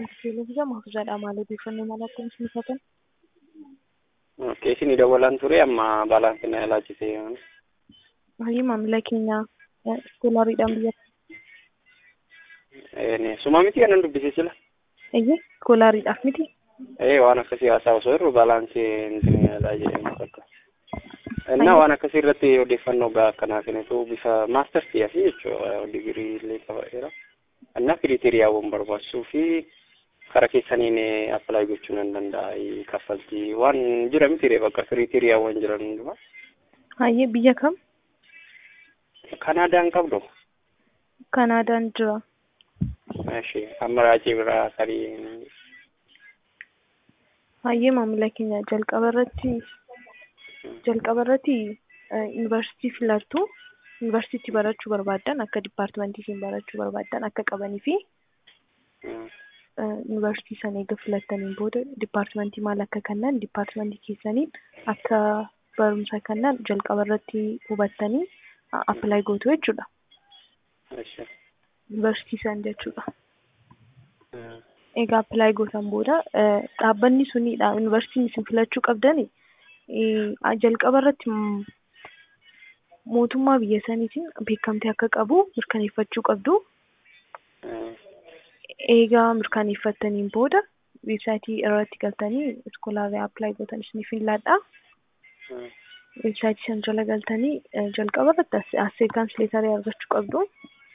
Televezyiinii Mahfuuzaadha maal odeeffannoo maal akka nuti mufatan? Okay, isin dawalan ture amma baalaansi na laachise. Baay'ee maamila keenya iskoolaariidhaan biyya Suma miti kanan dubbise sila. Eeyyee iskoolaariidhaaf miti. Ee waan akkasii haasaa osoo irru baalaansii inni yaalaa jedhamu fakka. Innaa waan akkasii irratti odeeffannoo gaa akkanaa kennitu bifa maastartii fi jechuudha digirii illee qabateera. Innaa kiriteriyaawwan barbaachisuu fi karaa keessaniin appilaayi gochuu nan danda'a kaffaltii waan jira miti bakka kiriteriyaawwan jiran hundumaa. Baay'ee biyya kam? Kanaadaan qabdu. Kanaadaan jira. Ishee amma raajii biraa sadii. Baay'ee maamila keenya jalqaba irratti jalqaba irratti yuunivarsiitii filattu yuunivarsiitii barachuu barbaaddan akka dipaartimentii isin barachuu barbaaddan akka qabanii fi yuunivarsiitii sana eega filattaniin booda dipaartimentii maal akka kennan dipaartimentii keessaniin akka barumsa kennan jalqaba irratti hubattanii appilaayi gootu jechuudha. Yuunivarsiitii sana jechuudha. Egaa appilaayi gootan booda dhaabbanni sunidha yuunivarsiitiin isin filachuu qabdani jalqaba irratti mootummaa biyya saniitiin beekamtii akka qabu mirkaneeffachuu qabdu. Egaa mirkaneeffattaniin booda weebsaayitii irratti galtanii iskoolaarii appilaayi gootan isiniif hin laadha. Weebsaayitii sana jala galtanii jalqaba irratti asseeptaansii leetarii argachuu qabdu.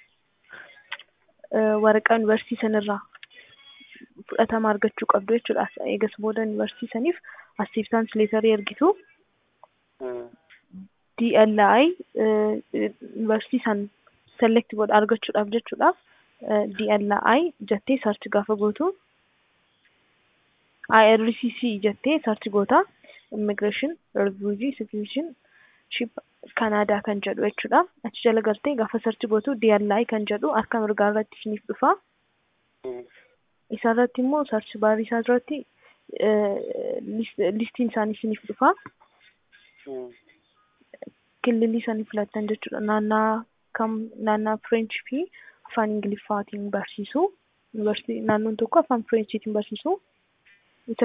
Waraqaa yuunivarsiitii sanirraa fudhatama argachuu qabdu jechuudha. Eegas booda yuunivarsiitii saniif asseeptaansii leetarii ergitu. DLI yuunivarsiitii san select godha argachuudhaaf jechuudhaaf DLI jettee sarchi gaafa gootu IRCC jettee sarchi goota immigreeshin refugee citizenship Kanaadaa kan jedhu jechuudha. Achi jala galtee gaafa sarchi gootu DLI kan jedhu harka mirgaa irratti isiniif dhufa. Isa irratti immoo sarchi baarii isaa irratti listiin isaanii isiniif dhufa. Kililii isaanii filattan jechuudha. Naannaa kam naannaa Fireenchii fi afaan Ingiliffaatiin barsiisu. Naannoon tokko afaan Fireenchiitiin barsiisu.